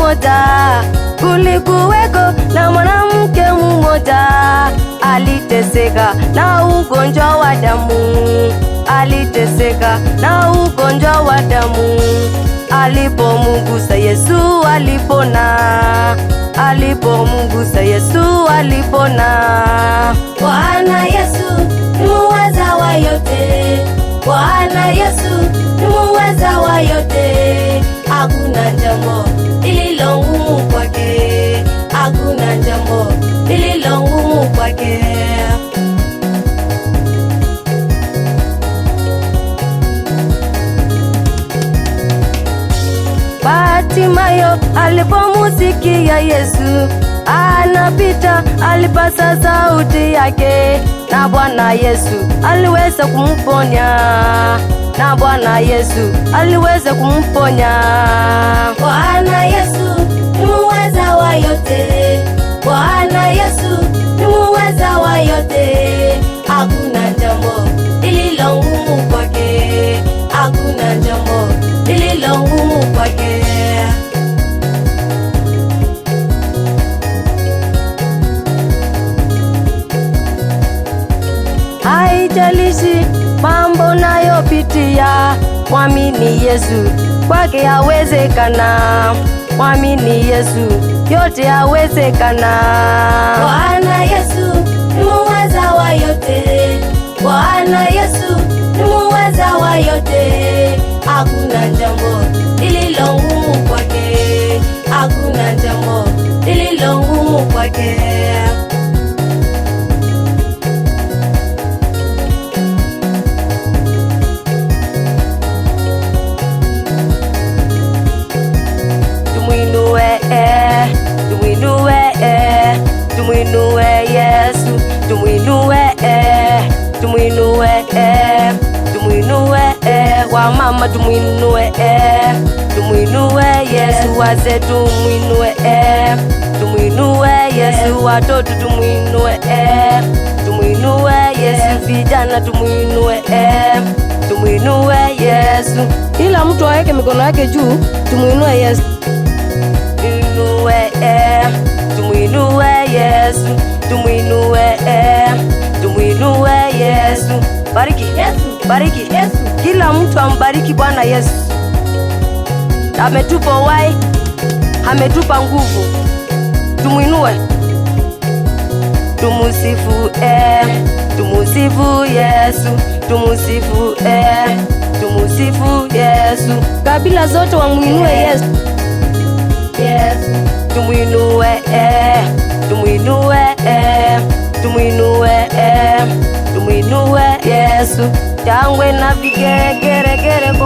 mmoja, kulikuweko na mwanamke mmoja aliteseka na ugonjwa wa damu, aliteseka na ugonjwa wa damu. Alipomugusa Yesu alipona, alipomgusa Yesu alipona. Bwana Yesu ni muweza wa yote, Bwana Yesu ni muweza wa yote, hakuna jambo lililo ngumu kwake, hakuna jambo lililo ngumu kwake. Bartimayo alipomusikia Yesu anapita, alipasa sauti yake, na Bwana Yesu aliweza kumponya, na Bwana Yesu aliweza kumponya. Bwana Yesu ni muweza wa yote, Bwana Yesu ni muweza wa yote, hakuna jambo lililo ngumu kwake, hakuna jambo lililo ngumu kwake. Haijalishi mambo nayopitia, mwamini Yesu, kwake yawezekana. Mwamini Yesu, yote yawezekana. Bwana Yesu ni muweza wa yote, Bwana Yesu ni muweza wa yote, hakuna jambo lililo ngumu kwake, hakuna jambo lililo ngumu kwake. tumwinue eh, tumwinue eh, tumwinue Yesu, tumwinue eh, tumwinue eh, tumwinue eh, wamama tumwinue eh, tumwinue Yesu, wazee tumwinue eh, tumwinue Yesu, watoto tumwinue eh, tumwinue Yesu, vijana tumwinue eh, tumwinue Yesu, kila mtu aweke mikono yake juu, tumwinue Yesu tumwinue eh, tumwinue Yesu, tumwinue eh, tumwinue Yesu. Bariki Yesu, bariki Yesu, kila mtu ambariki Bwana Yesu. Ametupa uhai, ametupa nguvu, tumwinue, tumusifu eh, tumusifu Yesu, tumusifu eh, tumusifu Yesu. Kabila zote wamwinue Yesu. Yesu, tumwinue eh, tumwinue eh, tumwinue eh, tumwinue Yesu, shangwe na vigeregere